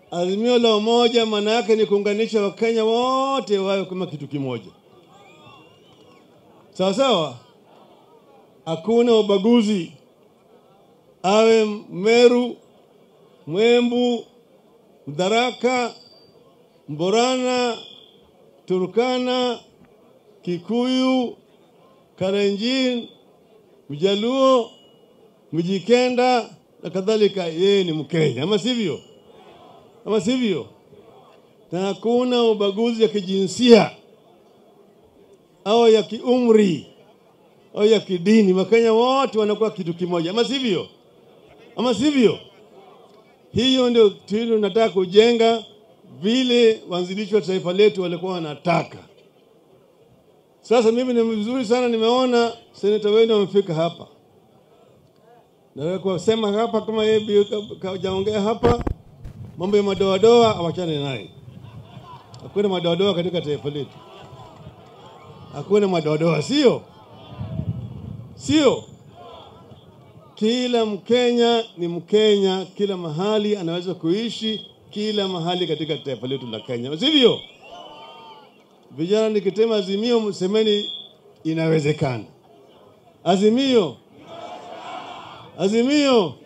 Azimio la umoja maana yake ni kuunganisha Wakenya wote wawe kama kitu kimoja, sawa sawa. Hakuna ubaguzi, awe Meru, Mwembu, Mdaraka, Mborana, Turkana, Kikuyu, Kalenjin, Mjaluo, Mjikenda na kadhalika, yeye ni Mkenya, ama sivyo? Ama sivyo? Na hakuna ubaguzi ya kijinsia au ya kiumri au ya kidini. Wakenya wote wanakuwa kitu kimoja, ama sivyo? Ama sivyo? Hiyo ndio tunu nataka kujenga vile waanzilishi wa taifa letu walikuwa wanataka. Sasa mimi ni vizuri sana, nimeona seneta wenu wamefika hapa. Nataka kusema hapa kama yeye kajaongea hapa, mambo ya madoadoa awachane naye. Hakuna madoadoa katika taifa letu, hakuna madoadoa, sio sio. Kila Mkenya ni Mkenya, kila mahali anaweza kuishi kila mahali katika taifa letu la Kenya, sivyo? Vijana, nikitema azimio, msemeni inawezekana. Azimio, azimio.